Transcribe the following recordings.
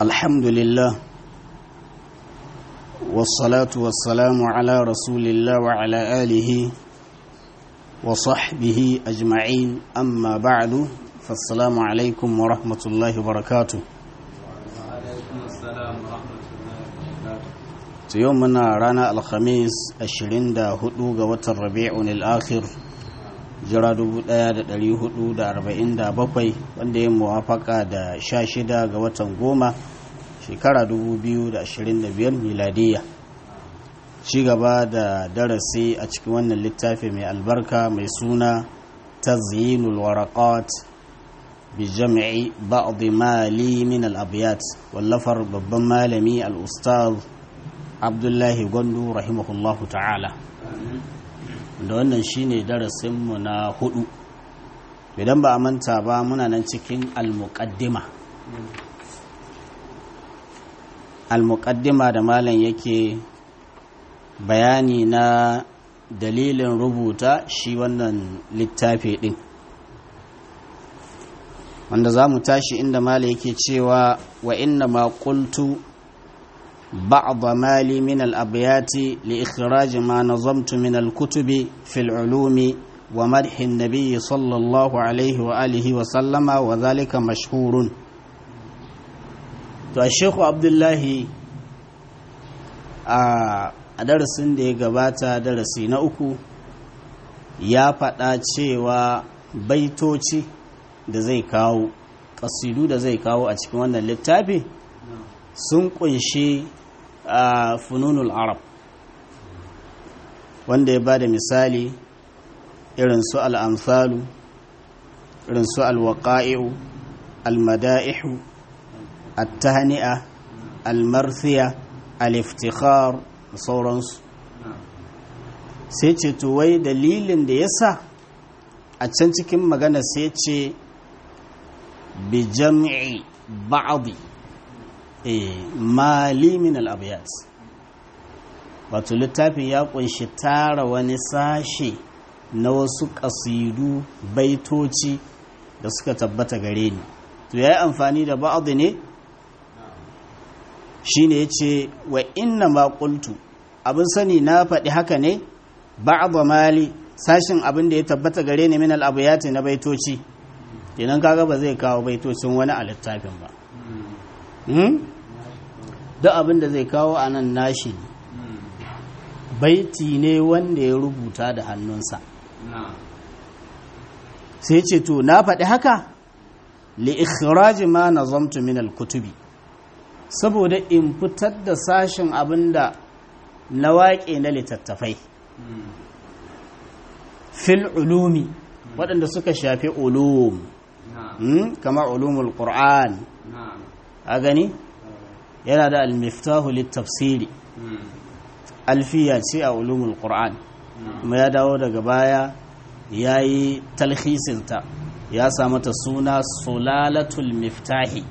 الحمد لله والصلاة والسلام على رسول الله وعلى آله وصحبه أجمعين أما بعد فالسلام عليكم ورحمة الله وبركاته يومنا رانا الخميس الشرين دا هدو غوة الربيع الآخر jira 1447 wanda ya muwafaka da 16 ga watan goma shekara 2025 miladiya ci gaba da darasi a cikin wannan littafi mai albarka mai suna tazyinul waraqat bi jam'i ba'd mali min al-abyat wallafar babban malami al-ustaz abdullahi gwandu rahimahullahu ta'ala da wannan shine darasinmu na hudu idan ba a manta ba muna nan cikin almuqaddima almuqaddima da malam yake bayani na dalilin rubuta shi wannan littafi din wanda za mu tashi inda malam yake cewa wa inna ma qultu بعض مالي من الأبيات لإخراج ما نظمت من الكتب في العلوم ومدح النبي صلى الله عليه وآله وسلم وذلك مشهور الشيخ عبد الله a darasin da ya gabata darasi na uku ya faɗa cewa baitoci da zai kawo ƙasidu da zai kawo a cikin wannan littafi sun ƙunshi a fununul arab wanda ya ba da misali irin su al'amfalu irin su alwaƙa'i'u almada'ihu attahani'a almarfiya aliftikhar da sauransu sai ce wai dalilin da ya sa a can cikin magana sai ce bi jam'i ba'adi mali min al'abiyat wato littafin ya kunshi tara wani sashe na wasu ƙasidu baitoci da suka tabbata gare ni to ya yi amfani da ba'adu ne shi ne ya ce wa inna maƙultu abin sani na faɗi haka ne ba'adu mali sashin abin da ya tabbata gare ni min al'abiyat na baitoci kenan kaga ba zai kawo baitocin wani a littafin ba duk abin da zai kawo a nan nashi baiti ne wanda ya rubuta da hannunsa sai ce to na faɗi haka li ikhraji ma nazamtu min al-kutubi saboda in fitar da sashen abin da na waƙe na littattafai fil ulumi waɗanda suka shafi ulum kamar ulumul qur'an a gani yana da almiftahu littafsiri alfiya ce a ulumul qur'an kuma ya dawo daga baya ya yi talhisinta ya mata suna sulalatul miftahi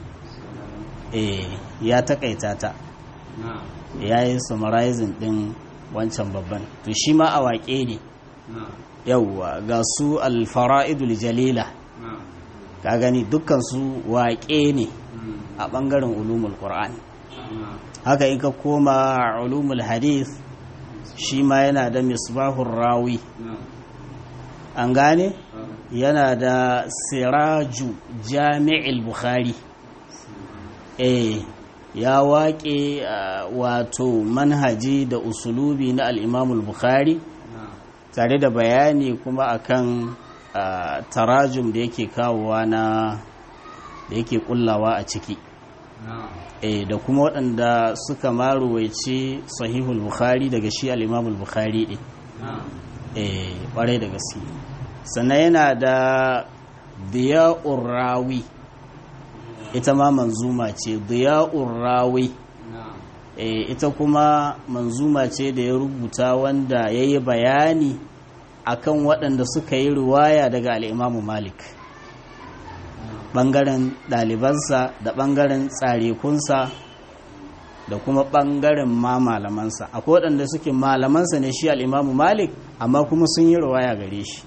ya takaita ta ya yi summarizing din wancan babban to shi ma a waƙe ne yauwa ga su alfara'idul jalila ka gani dukkan su waƙe ne a ɓangaren ulumul qur'ani haka in ka koma ulumul hadith shi ma yana da misbahun rawi an gane yana da siraju jami'il bukhari eh ya waƙe wato manhaji da usulubi na al'imamul bukhari tare da bayani kuma akan tarajum da yake kawowa na da yake kullawa a ciki e da kuma waɗanda suka maruwaice sahihul bukhari daga shi al'imamul bukhari ɗin e ƙwarai da gaske sannan yana da diya'ur rawi ita ma manzuma ce diya'ur rawi e ita kuma manzuma ce da ya rubuta wanda ya yi bayani akan waɗanda suka yi ruwaya daga al'imamu malik ɓangaren ɗalibansa da ɓangaren tsarekunsa da kuma ɓangaren ma malamansa akwai waɗanda suke malamansa ne shi al'imamu malik amma kuma sun yi ruwaya gare shi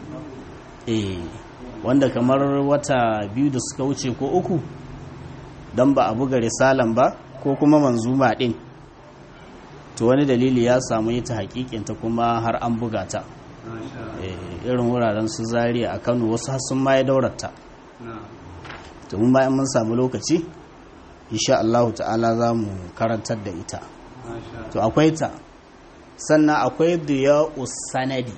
eh wanda kamar wata biyu da suka wuce ko uku don ba a buga risalan ba ko kuma manzuma ɗin to wani dalili ya samu yi ta hakikinta kuma har an buga ta irin wuraren su zariya a kano wasu sun ma ya daurata to mun bayan mun samu lokaci insha Allah ta'ala za mu karantar da ita to akwai ta sannan akwai diya sanadi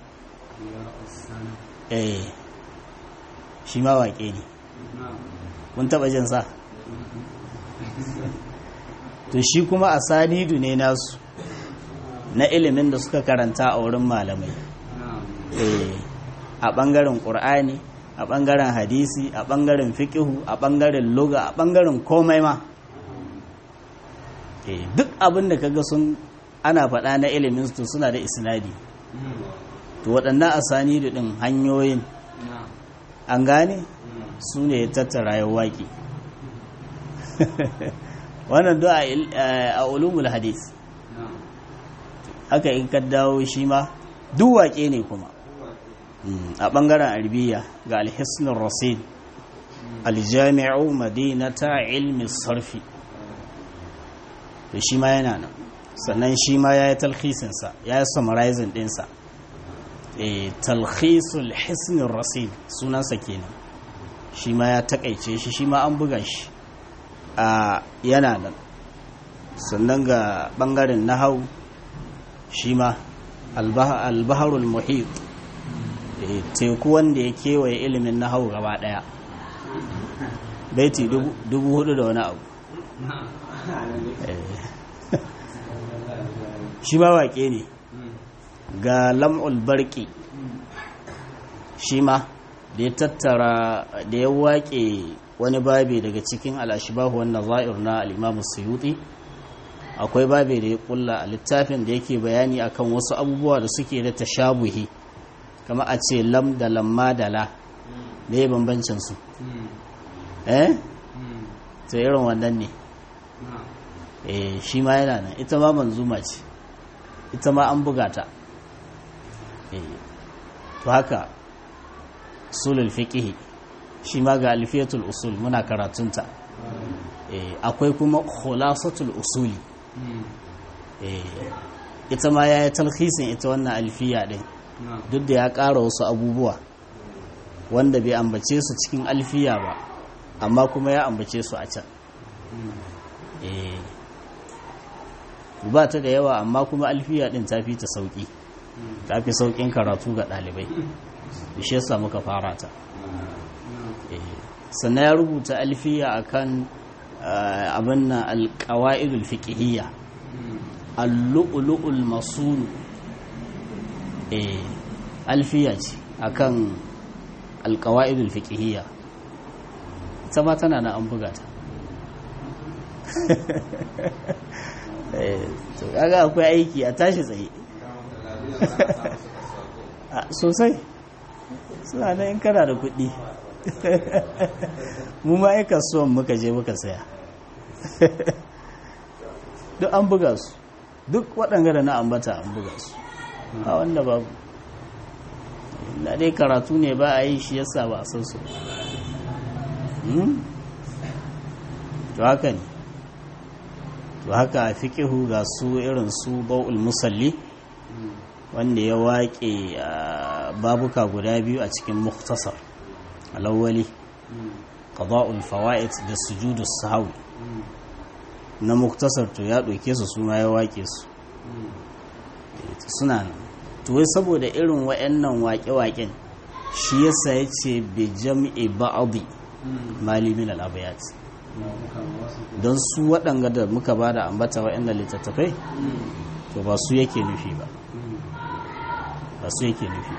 eh shi ma waƙe ne kun taɓa jin sa to shi kuma a sanidu ne nasu na ilimin da suka karanta a wurin malamai a ɓangaren ƙur'ani a ɓangaren hadisi a ɓangaren fiƙihu a ɓangaren loga a ɓangaren komai ma duk abin da kaga sun ana faɗa na ilimin su suna da isnadi to waɗannan asani da ɗin hanyoyin an gane su ne tattara ya waƙi wannan do a ulumul hadis haka in ka dawo shi ma duk waƙe ne kuma a ɓangaren arbiya ga alhisnin rasid aljami'u madinata ilmi sarfi da shi ma yana nan sannan shi ma ya yi talhisinsa ya yi summarizing ɗinsa talhisul hisnin rasid sunansa kenan shi ma ya takaice shi shi ma an buga shi a yana nan sannan ga ɓangaren nahau shi ma albaharul muhit teku wanda ya kewaye ilimin nahau gaba ɗaya baiti dubu hudu da wani abu shi ma waƙe ne ga lam'ul barki shi ma da ya tattara da ya waƙe wani babi daga cikin al'ashibahu wannan za'ir na al'imamu suyuti akwai babi da ya kulla a littafin da yake bayani akan wasu abubuwa da suke da tashabuhi kama a ce lam da lamma da la da ya bambancinsu eh ta irin wannan ne eh shi ma yana nan ita ma manzuma ce ita ma an buga ta eh to haka sulul fiqh shi ma ga alfiyatul usul muna karatunta eh akwai kuma khulasatul usuli eh ita ma yayi talhisin ita wannan alfiya din duk da ya ƙara wasu abubuwa wanda bai ambace su cikin alfiya ba amma kuma ya ambace su a can eh ba ta da yawa amma kuma alfiya din ta fi ta sauki ta fi saukin karatu ga ɗalibai da shi yasa muka fara ta sannan ya rubuta alfiya akan abin na alƙawa'idul fiqhiyya al-lu'lu'ul masul alfiya ce akan alƙawa'idul fiqhiyya ta ma tana na an buga ta to kaga akwai aiki a tashi tsaye sosai suna nan in kana da kuɗi mu ma yi kasuwan muka je muka saya duk an buga su duk waɗanga da na ambata an buga su a wanda babu na dai karatu ne ba a yi shi yasa ba a san su to haka ne to haka a fiƙihu ga su irin su bau'ul musalli wanda ya waƙe babuka guda biyu a cikin muktasar alawwali qada'ul fawaid da sujudu sahwi na muktasar to ya ɗauke su suna ya waƙe su suna nan to wai saboda irin wa'annan waƙe-waƙen shi yasa ya ce bi jam'i ba'adi mali min al-abayat don su waɗanga da muka ba da ambata wa'annan littattafai to ba su yake nufi ba ba su yake nufi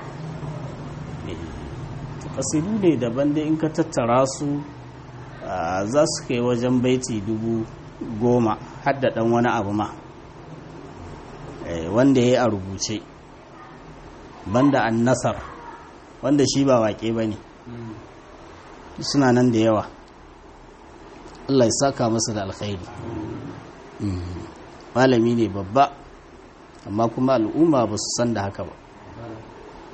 kasidu ne daban da in ka tattara su za su kai wajen baiti dubu goma hadda ɗan wani abu ma wanda ya yi a rubuce banda an nasar wanda shi ba waƙe ba ne suna nan da yawa Allah ya saka masa da alkhairi malami ne babba amma kuma al'umma ba su san da haka ba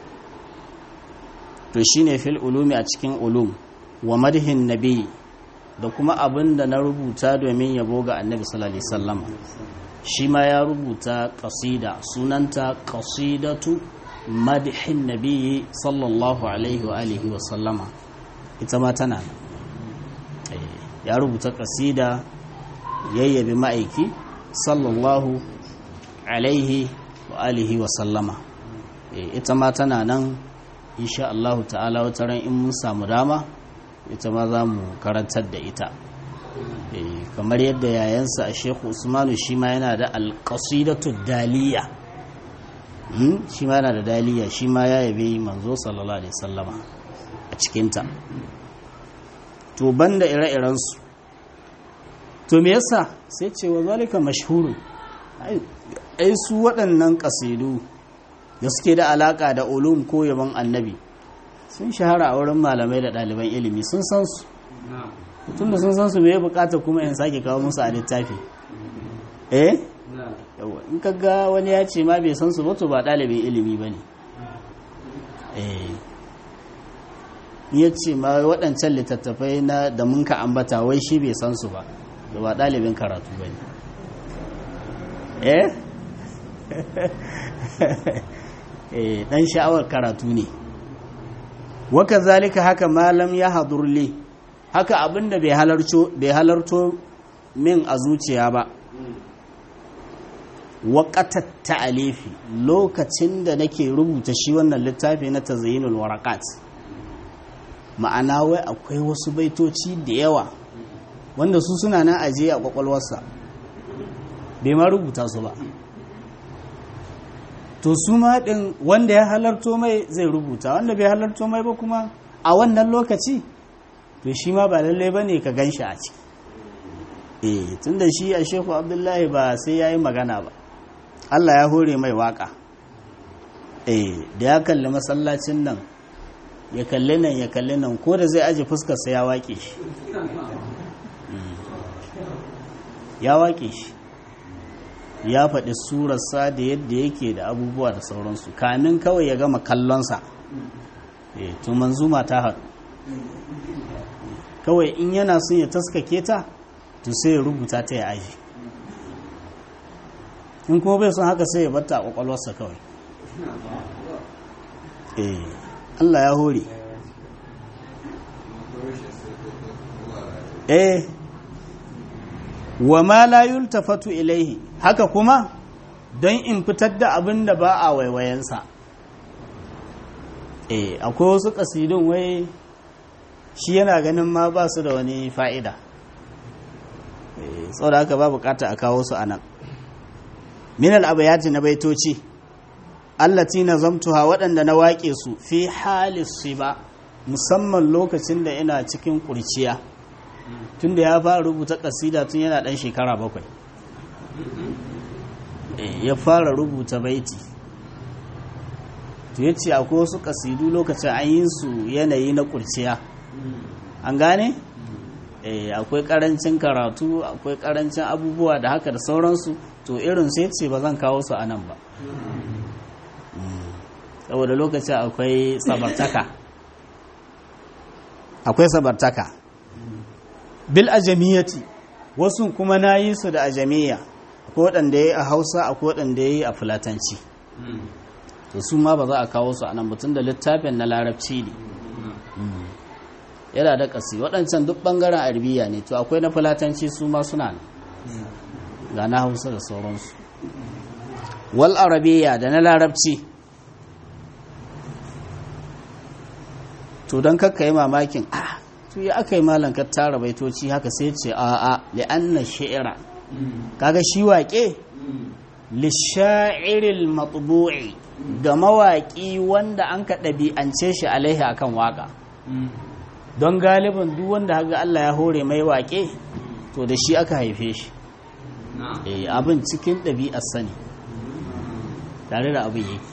to shine fil ulumi a cikin ulum wa madhin nabi da kuma abin da na rubuta domin yabo ga annabi sallallahu alaihi wasallam shi ma ya rubuta kasida sunanta kasidatu madhin nabiyyi sallallahu alaihi wa alihi wa sallama ita ma tana ya rubuta kasida yayyabi ma'aiki sallallahu alaihi wa alihi wa sallama ita ma tana nan insha Allah ta'ala wata ran in mun samu dama ita ma za mu karantar da ita kamar yadda yayansa a shekhu usmanu shi ma yana da alƙasidatu daliya shi ma yana da daliya shi ma ya yabe manzo sallallahu alaihi sallama a cikinta to banda ire-irensu to me yasa sai ce wa zalika mashhurun ai su waɗannan ƙasidu da suke da alaƙa da ulum ko yaban annabi sun shahara a wurin malamai da ɗaliban ilimi sun san su tun da sun san su mai bukata kuma in sake kawo musu a littafi eh yawa in ka ga wani ya ce ma bai san su ba to ba ɗalibin ilimi ba ne eh ya ce ma waɗancan littattafai na da mun ka ambata wai shi bai san su ba da ba ɗalibin karatu ba ne eh eh ɗan sha'awar karatu ne waka zalika haka malam ya hadurli haka abinda bai halarto min a zuciya ba waƙatar ta'alifi lokacin da nake rubuta shi wannan littafi na tazayyinul warakat ma'ana wai akwai wasu baitoci da yawa wanda su suna na ajiye a kwakwalwarsa bai ma rubuta su ba to su ma ɗin wanda ya halarto mai zai rubuta wanda bai halarto mai ba kuma a wannan lokaci to shi ma ba lalle ba ne ka gan shi a ciki eh tun da shi a sheku abdullahi ba sai ya yi magana ba allah ya hore mai waka eh da ya kalli masallacin nan ya kalli nan ya kalli nan ko da zai aji fuskarsa ya waƙe shi ya waƙe shi ya faɗi surarsa da yadda yake da abubuwa da sauransu kamin kawai ya gama kallonsa eh to manzuma ta haɗu kawai in yana son ya taskake ta to sai ya rubuta ta ya aji in kuma bai son haka sai ya batta a kwakwalwarsa kawai eh Allah ya hore eh wa ma la yultafatu ilaihi haka kuma don in fitar da abin da ba a waiwayensa eh akwai wasu kasidun wai shi yana ganin ma ba su da wani fa'ida sau da haka ba bukata a kawo su a nan minal abayati na baitoci allati na zamtuha waɗanda na waƙe su fi halis ba musamman lokacin da ina cikin ƙurciya tun da ya fara rubuta ƙasida tun yana ɗan shekara bakwai ya fara rubuta baiti to ya ce akwai wasu ƙasidu lokacin an yi su yanayi na ƙurciya an gane? akwai ƙarancin karatu akwai ƙarancin abubuwa da haka da sauransu to irin sai ce ba zan kawo su a nan ba saboda lokacin akwai sabartaka akwai sabartaka bil ajamiyati wasu kuma na yi su da ajamiya akwai waɗanda ya yi a hausa akwai waɗanda ya yi a fulatanci to su ma ba za a kawo su a nan mutum da littafin na larabci ne yana da ƙasi waɗancan duk ɓangaren arabiya ne to akwai na fulatanci su ma suna ne ga na hausa da sauransu wal arabiya da na larabci to don kakka yi mamakin ah to ya aka yi malam ka tara baitoci haka sai ce a a li'anna shi'ira kaga shi waƙe lisha'iril matbu'i ga mawaƙi wanda an ka ɗabi'ance shi alaihi akan waƙa don galibin duk wanda haka Allah ya hore mai waƙe to da shi aka haife shi abin cikin ɗabi'ar sani tare da abin yake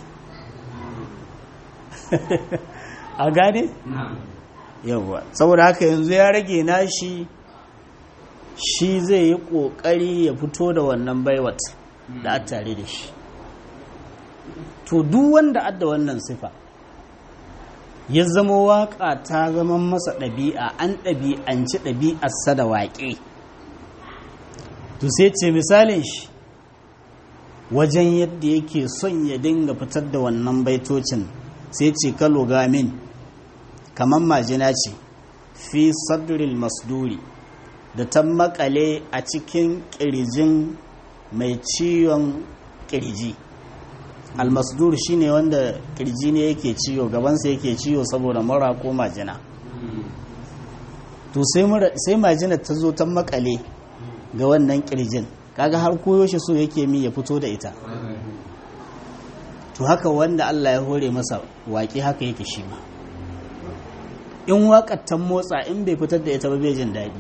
a gane? yawwa saboda haka yanzu ya rage nashi shi zai yi ƙoƙari ya fito da wannan baiwat da a tare da shi to duk wanda adda wannan sifa ya zama waƙa ta zama masa ɗabi'a an ɗabi'anci ɗabi'arsa da waƙe to sai ce misalin shi wajen yadda yake son ya dinga fitar da wannan baitocin sai ce kalo gamin kamar majina ce fi sadril masduri da ta makale a cikin ƙirjin mai ciwon ƙirji almasdur shine wanda ƙirji ne yake ciwo gabansa yake ciwo saboda mura ko majina to sai majina ta zo ta makale ga wannan ƙirjin kaga har koyo shi so yake mi ya fito da ita to haka wanda Allah ya hore masa waƙi haka yake shi ma in waƙar ta motsa in bai fitar da ita ba bai jin daɗi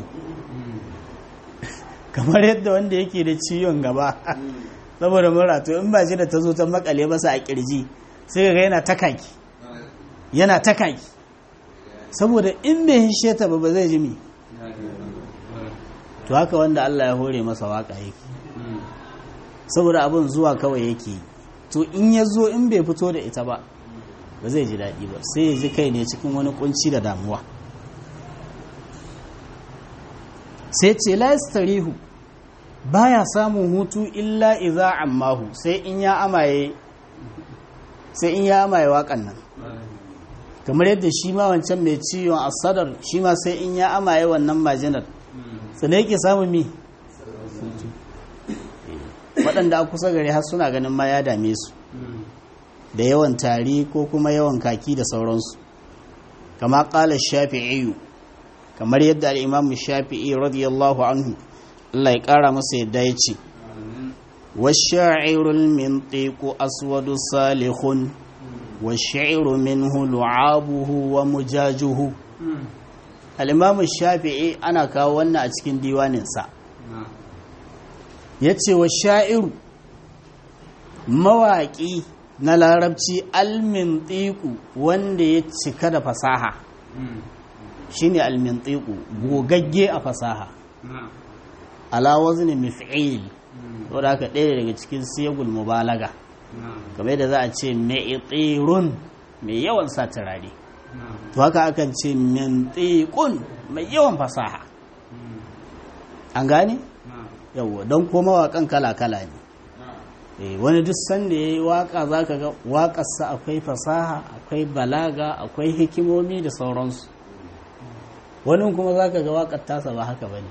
kamar yadda wanda yake da ciwon gaba saboda mura to in ba shi da ta zo ta makale masa a kirji sai ga yana takaki yana takaki saboda in bai hishe ta ba ba zai ji mi to haka wanda Allah ya hore masa waka yake saboda abin zuwa kawai yake to in ya zo in bai fito da ita ba ba zai ji daɗi ba sai ya ji kai ne cikin wani kunci da damuwa sai ce la yastarihu baya samun hutu illa iza ammahu sai in ya amaye sai in ya amaye waƙan nan kamar yadda shi ma wancan mai ciwon asadar shi ma sai in ya amaye wannan majinar sannan yake samun mi waɗanda a kusa gare har suna ganin ma ya dame su da yawan tari ko kuma yawan kaki da sauransu kama ƙala shafi'iyu kamar yadda al'imamu shafi'i radiyallahu anhu Allah ya ƙara masa yadda ya ce washa'irul min teku aswadu salihun washa'iru minhu lu'abuhu wa mujajuhu al'imamu shafi'i ana kawo wannan a cikin diwaninsa ya ce washa'iru mawaƙi na larabci almintiku wanda ya cika da fasaha shine almintiku gogagge a fasaha ala wazni mif'il wadda aka ɗaya daga cikin siyagul mubalaga game da za a ce mai'tirun mai yawan sa turare to haka akan ce mintiqun mai yawan fasaha an gane yawwa don koma waƙan kala-kala ne wani duk sanda ya yi waƙa za ka ga waƙarsa akwai fasaha akwai balaga akwai hikimomi da sauransu wani kuma za ka ga waƙar tasa ba haka ba ne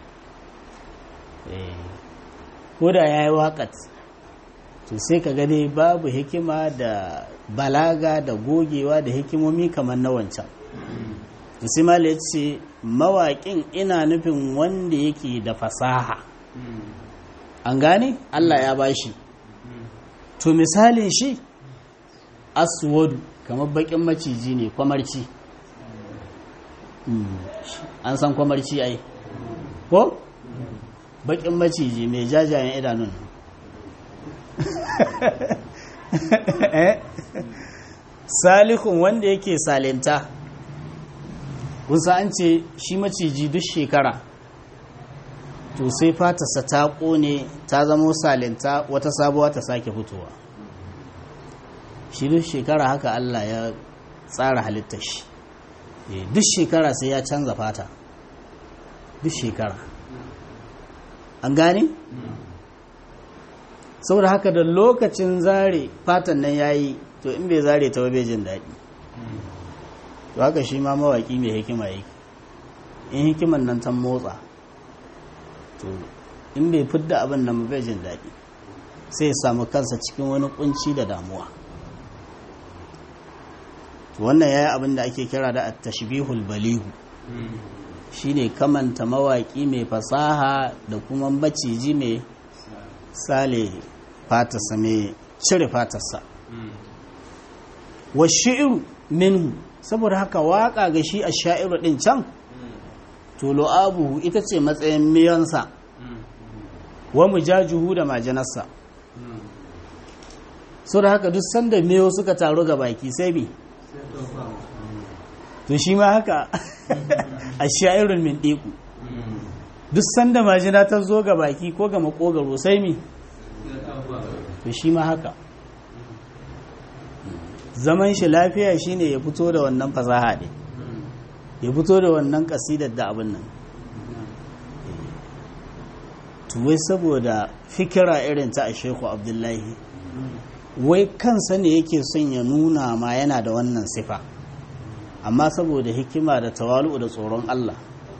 ko da ya yi waƙat to sai ka gani babu hikima da balaga da gogewa da hikimomi kamar na wancan Ismail ya ce mawaƙin ina nufin wanda yake da fasaha an gane Allah ya bashi to misalin shi aswadu kamar bakin maciji ne kwamarci an san kwamarci ai ko bakin maciji mai jajayen idanun salihun wanda yake salinta kusa an ce shi maciji duk shekara to sai fatarsa ta kone ta zamo salinta wata sabuwa ta sake fitowa shi duk shekara haka Allah ya tsara halittar shi duk shekara sai ya canza fata duk shekara an gane? saboda haka da lokacin zare fatan nan ya yi to in bai zare ta bai jin daɗi to haka shi ma mawaƙi mai hikima yake in hikiman nan ta motsa to in bai fidda abin nan bai jin daɗi sai ya samu kansa cikin wani kunci da damuwa wannan ya yi abin da ake kira da tashbihul balihu shine kamanta mawaƙi mai fasaha da kuma maciji mai sale fatarsa mai cire fatarsa wa shi'iru minhu saboda haka waƙa ga shi a sha'iru ɗin can to lo'abuhu ita ce matsayin miyansa wa mujajuhu da majanarsa so da haka duk sanda miyo suka taru ga baki sai bi to shi ma haka a sha'irun min ɗiku duk sanda majina ta zo ga baki ko ga makogaro sai mi to shi ma haka zaman shi lafiya shine ya fito da wannan fasaha ne ya fito da wannan kasidar da abin nan tuwai saboda fikira irin ta a sheku abdullahi wai kansa ne yake son ya nuna ma yana da wannan sifa amma saboda hikima da tawalu da tsoron Allah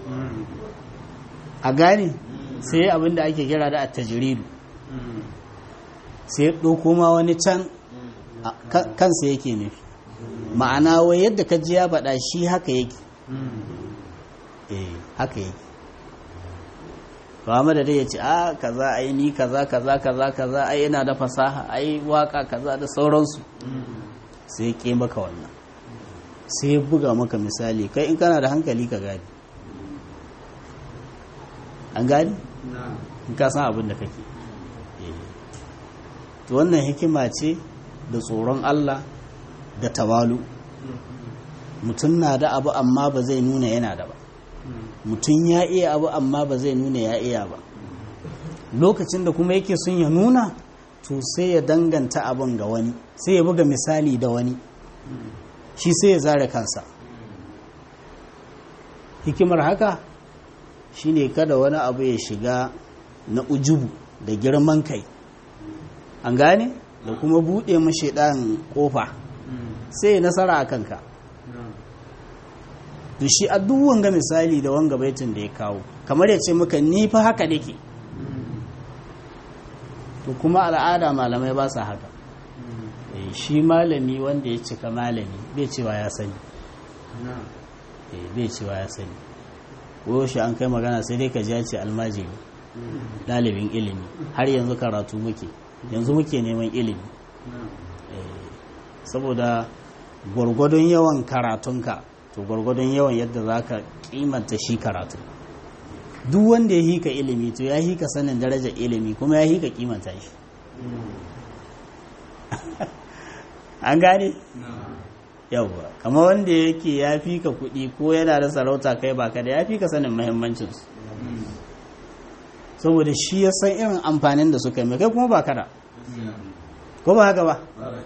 a gane sai abin da ake kira da attajiridu sai ɗauko ma wani can kansa yake nufi ma'ana wai yadda ka ji ya faɗa shi haka yake eh haka yake ba da dai ya ce a kaza ai ni kaza kaza kaza kaza ai yana da fasaha ai waka kaza da sauransu sai ke maka wannan sai ya buga maka misali kai in kana da hankali ka gani an gani in ka san abin da kake to wannan hikima ce da tsoron Allah da tawalu mutum na da abu amma ba zai nuna yana da ba mutum ya iya abu amma ba zai nuna ya iya ba lokacin da kuma yake sun ya nuna to sai ya danganta abin ga wani sai ya buga misali da wani shi sai ya zare kansa hikimar haka shine kada wani abu ya shiga na ujubu da girman kai an gane da kuma buɗe mashi ɗan ƙofa sai ya nasara a kanka to shi a duk wanga misali da wanga baitin da ya kawo kamar ya ce maka ni fa haka nake to kuma al'ada malamai ba sa haka shi malami wanda ya cika malami bai cewa ya sani bai cewa ya sani ko shi an kai magana sai dai ka ji ce almajiri ɗalibin ilimi har yanzu karatu muke yanzu muke neman ilimi saboda gwargwadon yawan karatunka to gwargwadon yawan yadda za ka kimanta shi karatu duk wanda ya hika ilimi to ya hika sanin darajar ilimi kuma ya hika kimanta shi an gane? yawwa kama wanda yake ya fi ka kuɗi ko yana da sarauta kai baka da ya fi ka sanin mahimmancinsu saboda shi ya san irin amfanin da suka yi mai kai kuma ba kada ko ba haka ba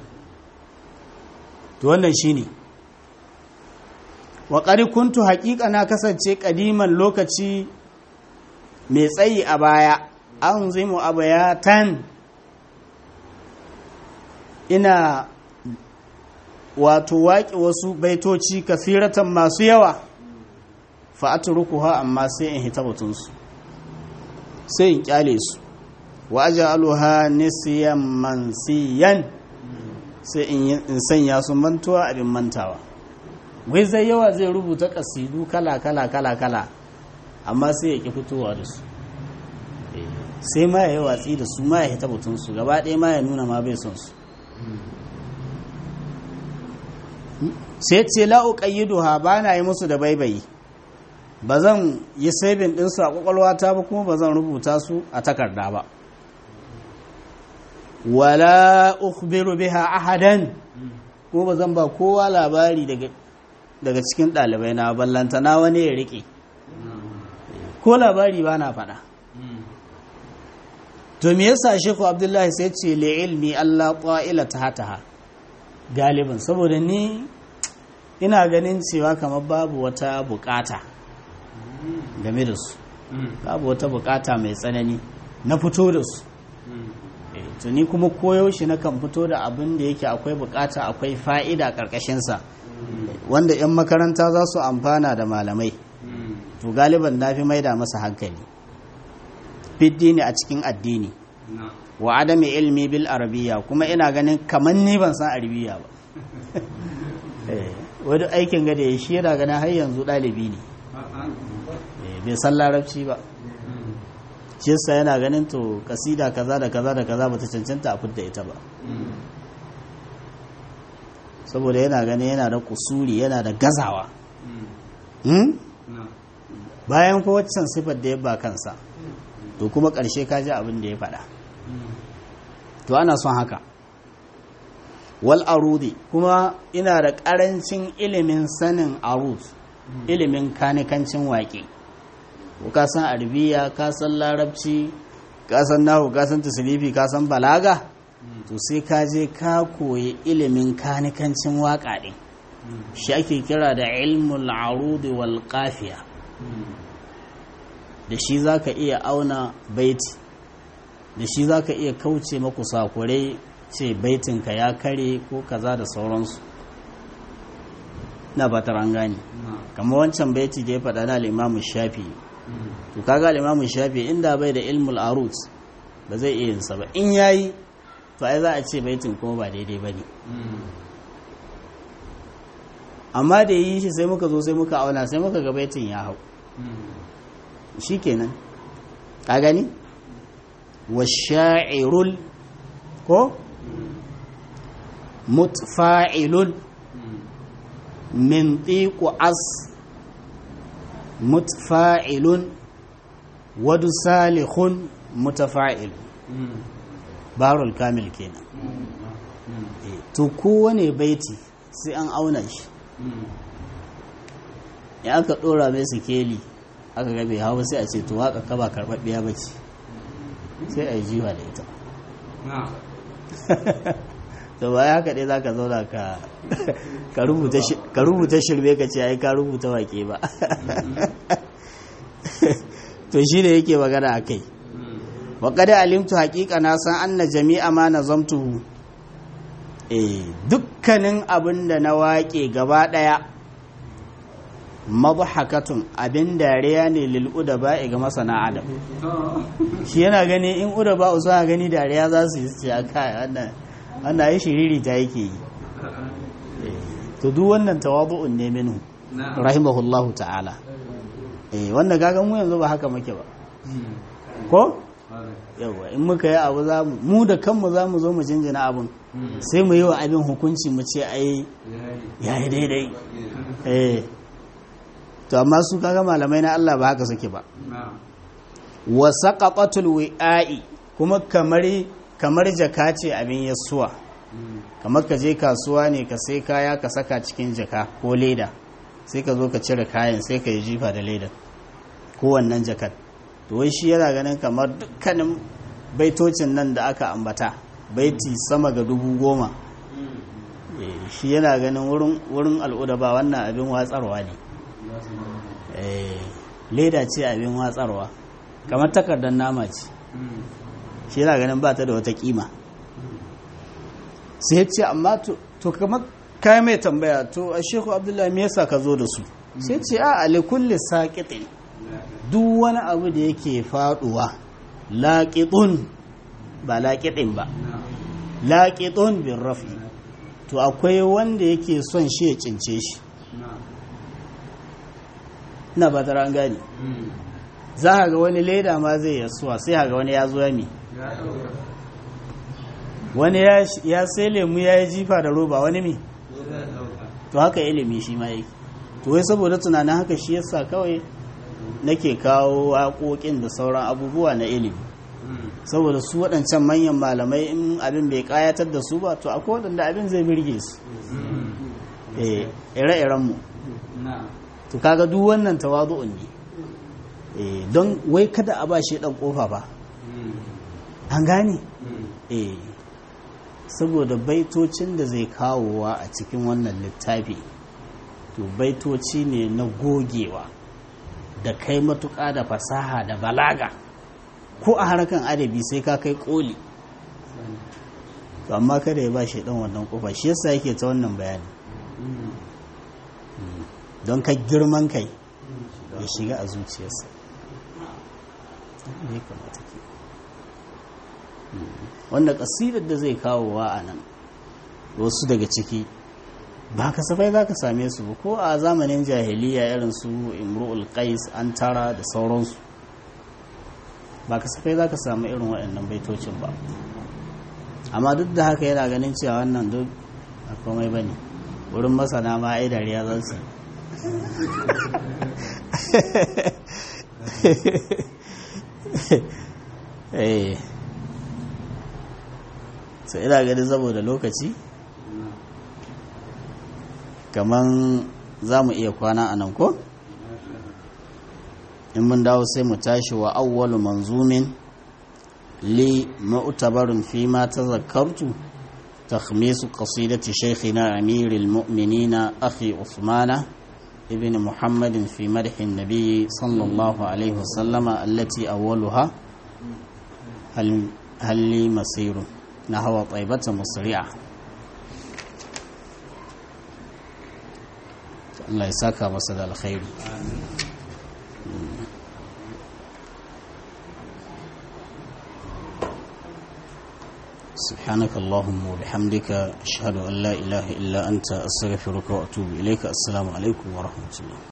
to wannan shi ne wa kuntu haƙiƙa na kasance ƙadiman lokaci mai tsayi a baya an zimu abayatan ina wato waƙe wasu baitoci kasiratan masu yawa fa'aturukuha amma sai in hita batunsu sai in kyale su wa aj'aluha nisyan mansiyan sai in sanya su mantuwa abin mantawa wai zai yawa zai rubuta kasidu kala kala kala kala amma sai ya ki fitowa da su sai ma ya yi watsi da su ma ya hita batunsu gaba ɗaya ma ya nuna ma bai son su sai ce la'u ƙayyiduha ba na yi musu da baibayi ba zan yi sabin ɗinsu a ƙwaƙwalwata ba kuma ba zan rubuta su a takarda ba wala ukhbiru biha ahadan kuma ba zan ba kowa labari daga cikin ɗalibai na ballanta na wani ya riƙe ko labari ba na faɗa to me yasa sheku abdullahi sai ce li ilmi allah ƙwa'ila ta hataha galibin saboda ni ina ganin cewa kamar babu wata bukata game da su babu wata bukata mai tsanani na fito da su to ni kuma koyaushe na kan fito da abin da yake akwai bukata akwai fa'ida ƙarƙashinsa wanda 'yan makaranta za su amfana da malamai to galiban na fi maida masa hankali fiddini a cikin addini wa adami ilmi bil arabiya kuma ina ganin kamar ni ban san arabiya ba wani aikin gada ya shi yana ganin har yanzu ɗalibi ne bai san larabci ba shi yasa yana ganin to kasida kaza da kaza da kaza bata cancanta a fidda ita ba saboda yana ganin yana da kusuri yana da gazawa bayan ko waccan sifar da ya ba kansa to kuma ƙarshe ka ji abin da ya faɗa to ana son haka wal arudi kuma ina da ƙarancin ilimin sanin arud ilimin kanikancin waƙe ka san arabiya ka san larabci ka san nahu ka san tasirifi ka san balaga to sai ka je ka koyi ilimin kanikancin waka din shi ake kira da ilmul arudi wal qafiya da shi zaka iya auna baiti da shi zaka iya kauce maku sakurai ce baitinka ya kare ko kaza da sauransu na ba an gane kamar wancan baiti da ya faɗa na limamu shafi to kaga limamu shafi inda bai da ilmul arut ba zai iya yinsa ba in yayi to ai za a ce baitin kuma ba daidai ba ne amma da yi shi sai muka zo sai muka auna sai muka ga baitin ya hau shi kenan ka gani wa sha'irul ko mutfa'ilun min tiku as mutfa'ilun wadu salihun mutafa'il barul kamil kenan to kowane baiti sai an auna shi ya aka dora mai sikeli aka gabe hawa sai a ce to waka kaba karɓaɓɓiya ba ce sai a yi jiwa da ita to ba ya kaɗai za ka zauna ka rubuta shirme ka ce ai ka rubuta wake ba to shi ne yake magana a kai wa kada alimtu haƙiƙa na san anna jami'a ma na zamtuhu eh dukkanin abin da na waƙe gaba ɗaya madhakatun abin dariya ne lil udaba ga masana adam shi yana gani in udaba usa gani dariya za su yi ce kai wannan wannan yi shiriri ta yake yi to duk wannan tawadu'un ne minhu rahimahullahu ta'ala eh wannan gagan mu yanzu ba haka muke ba ko yawa in muka yi abu za mu mu da kanmu za mu zo mu jinjina abin sai mu yi wa abin hukunci mu ce ai ya yi daidai eh to amma su kaga malamai na Allah ba haka suke ba wa saqatatul wi'a'i kuma kamar kamar jaka ce abin yasuwa kamar ka je kasuwa ne ka sai kaya ka saka cikin jaka ko leda sai ka zo ka cire kayan sai ka yi jifa da leda ko wannan jakar to wai shi yana ganin kamar dukkanin baitocin nan da aka ambata baiti sama ga dubu goma shi yana ganin wurin al'uda ba wannan abin watsarwa ne leda ce abin watsarwa kamar takardar nama ce shi yana ganin ba ta da wata kima sai ce amma to kamar kayan mai tambaya to a sheku abdullahi me yasa ka zo da su sai ce a alikulli saƙiɗin duk wani abu da yake faɗuwa laƙiɗun ba laƙiɗin ba laƙiɗun bin rafi to akwai wanda yake son shi ya cince shi na ba ta gani za a ga wani leda ma zai yasuwa sai a ga wani ya zo ya mi wani ya sai lemu ya yi jifa da roba wani mi to haka ilimi shi ma yake to wai saboda tunanin haka shi yasa kawai nake kawo waƙoƙin da sauran abubuwa na ilimi saboda su waɗancan manyan malamai in abin bai ƙayatar da su ba to akwai waɗanda abin zai birge su ire-irenmu to kaga duk wannan tawazu'un ne don wai kada a ba shi ɗan ƙofa ba an gane saboda baitocin da zai kawowa a cikin wannan littafi to baitoci ne na gogewa da kai matuƙa da fasaha da balaga ko a harkan adabi sai ka kai koli to amma kada ya ba shi dan wannan kofa shi yasa yake ta wannan bayani don ka girman kai ya shiga a zuciyarsa wanda kasidar da zai kawowa a nan wasu daga ciki ba kasafai za ka same su ba ko a zamanin jahiliya irin su imru'ul qais an tara da sauransu ba kasafai za ka samu irin waɗannan baitocin ba amma duk da haka yana ganin cewa wannan duk a komai ba ne wurin masana ma ai dariya za su sai ina ganin saboda lokaci kaman za mu iya kwana a nan ko? in mun dawo sai mu tashi wa awwalu manzumin li mu'tabarun fi ma tazakkartu تخميس قصيدة شيخنا أمير المؤمنين أخي عثمان ابن محمد في مدح النبي صلى الله عليه وسلم التي أولها هل, هل لي مسير نحو طيبة مسرعة الله يساك مسد الخير سبحانك اللهم وبحمدك أشهد أن لا إله إلا أنت أستغفرك وأتوب إليك السلام عليكم ورحمة الله